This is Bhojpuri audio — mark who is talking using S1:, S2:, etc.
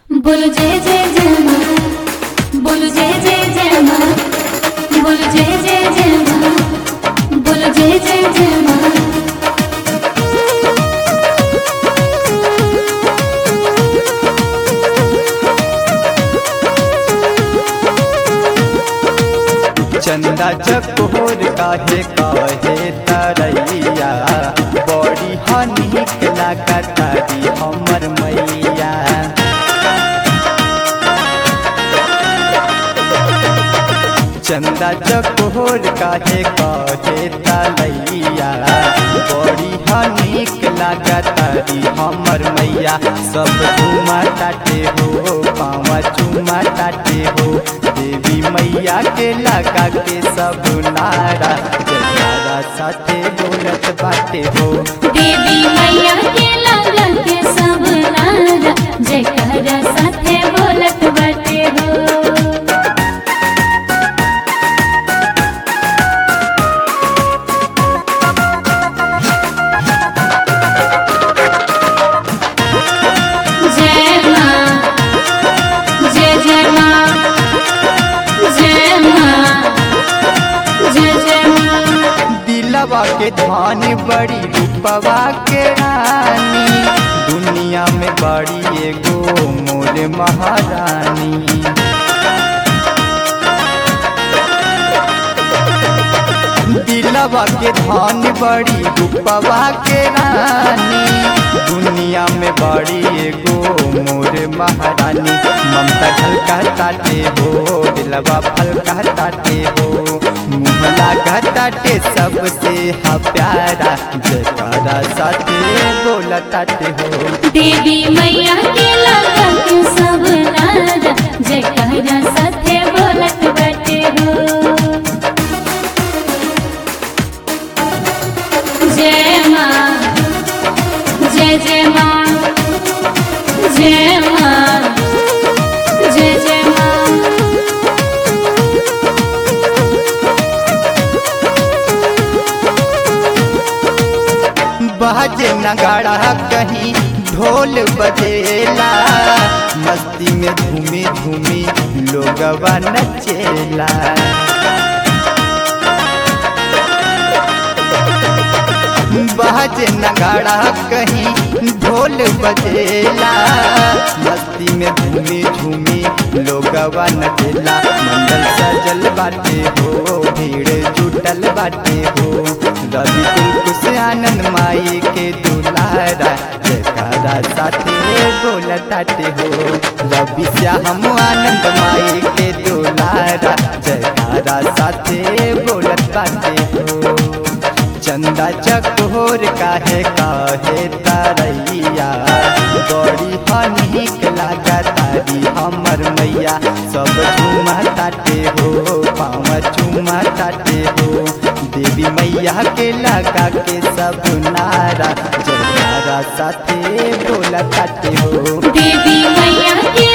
S1: बोलो जय जय जय माँ बोलो जय जय जय माँ बोलो जय जय जय माँ बोलो जय जय जय माँ
S2: चंदा चकोर काहे काहे तरैया बड़ी हनिक लागतारी हमर मैया चंदा चकोर काहे काहे तरैया बड़ी हनिक लागतारी हमर मैया सब झुमा ताटे हो पावा चुमा ताटे हो देवी मैया के लगा के सब नारा जयकारा साथे बोलत बाटे हो
S1: देवी मैया के लाला के सब नारा जयकारा साथे बोलत बाटे हो जय माँ जय जय माँ जय माँ जय जय माँ
S2: दिलवा के धान बड़ी रूपवा के रानी दुनिया में बड़ी एगो मोर महारानी दिलवा के धान बड़ी रूपवा के रानी दुनिया में बड़ी एगो मोर महारानी ममता झलका ताटे हो दिलवा फलका ताटे हो मुहला घटाटे सबसे हा प्यारा जयकारा साथे बोला ताटे हो
S1: देवी मैया के लाला के सब नारा जयकारा साथे बोलत बाटे हो जय माँ जय जय माँ जय माँ जय जय माँ
S2: बाजे नगाड़ा कहीं ढोल बजेला मस्ती में झूमी झूमी लोगवा नचेला बाजे नगाड़ा कहीं ढोल बजेला मस्ती में झूमी झूमी लोगवा नचेला मंडल सजल बाटे हो भीड़ जुटल बाटे हो रवि तुलक से आनंद माई के दुलारा जयकारा साथे बोलताटे हो रवि श्याम आनंद माई के दुलारा जयकारा साथे बोलत बाटे हो चंदा चकोर काहे काहे तरैया बड़ी हनिक लागा तारी हमर मैया सब झुमा ताटे हो पाँव चुमा ताटे हो देवी मैया के लगा के सब नारा जयकारा साथे बोला ताटे हो
S1: देवी मैया के